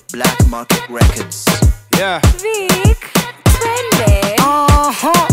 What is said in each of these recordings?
Black Market Records. Yeah. Vic, twende. Uh-huh.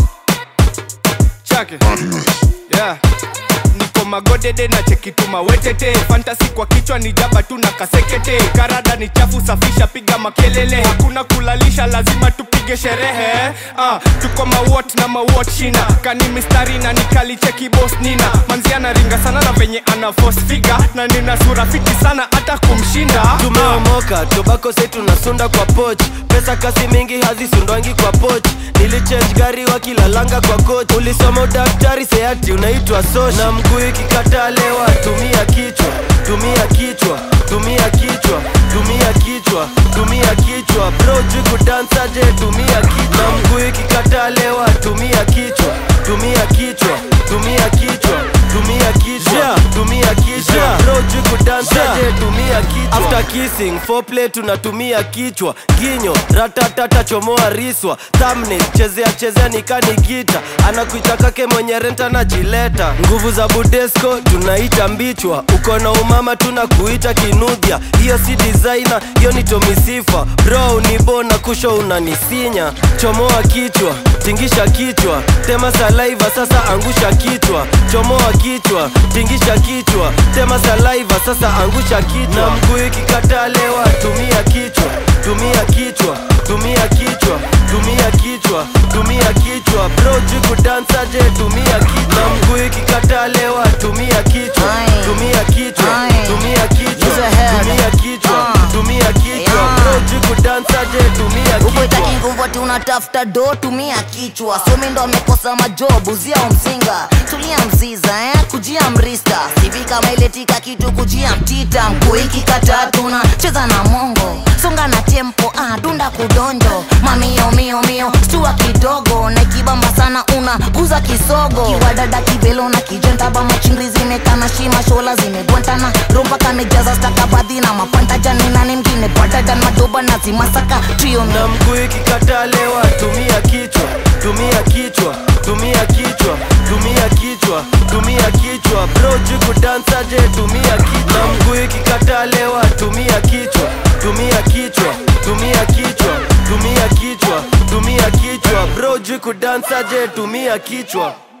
Chake. Yeah. Niko magodede na chekituma wetete fantasi kwa kichwa ni jaba tu na kasekete karada ni chafu safisha piga makelele hakuna kulalisha lazima tupige sherehe ah, tuko mawot na mawot shina kani mistari na nikalicheki bos nina manzi anaringa sana na venye ana force figure na nina sura fiti sana hata kumshinda tumeomoka tobako sai tunasunda kwa poch pesa kasi mingi hazisundwangi kwa poch nilichange gari wakilalanga kwa coach ulisoma udaktari seati unaitwa sosh na mguu ikikataa lewa tumia kichwa tumia kichwa tumia kichwa tumia kichwa tumia kichwa bro jikudansa je tumia kichwa na mguu ikikataa lewa tumia kichwa tumia kichwa tumia kichwa tumia kichwa Yeah. tumia kichwa Yeah. bro jikudansa Yeah. je tumia kichwa after kissing foreplay tunatumia kichwa ginyo ratatata chomoa riswa thumbnail chezea chezea nikani gita anakuita kake mwenye renta na jileta nguvu za budesco tunaita mbichwa uko na umama tunakuita kinudhia hiyo si designer hiyo ni tomisifa bro unibona kusho unanisinya chomoa kichwa tingisha kichwa tema salaiva sasa angusha kichwa chomoa kichwa tingisha kichwa tema salaiva sasa angusha kichwa na mguu ikikataa lewa tumia kichwa tumia kichwa tumia kichwa tumia kichwa tumia kichwa bro jikudansa je tumia kichwa na mguu ikikataa lewa tumia kichwa Aye. tumia kichwa Aye. tumia kichwa Use a head. tumia kichwa Ah. tumia kichwa Yeah. bro jikudansa je tumia ukwetaki kichwa nguvu ati unatafuta do tumia kichwa somi ndo amekosa majob uzia umsinga tulia mziza eh? kujia mrista sivi kama iletika kitu kujia mtita mkuiki katatuna cheza na mongo songa na tempo ah, dunda kudonjo mamio mio mio stua kidogo na ikibamba sana una guza kisogo kiwadada kibelo na kijentaba machingri zimekana shima shola zimegwantana rompa kamejaza stakabadhi na mapanta jani nani mgine badadan madoba na zimasaka trio na mguu ikikataa lewa tumia kichwa tumia kichwa tumia kichwa tumia kichwa tumia kichwa bro jikudansa je tumia kichwa na mguu ikikataa lewa tumia kichwa tumia kichwa tumia kichwa tumia kichwa tumia kichwa bro jikudansa je tumia kichwa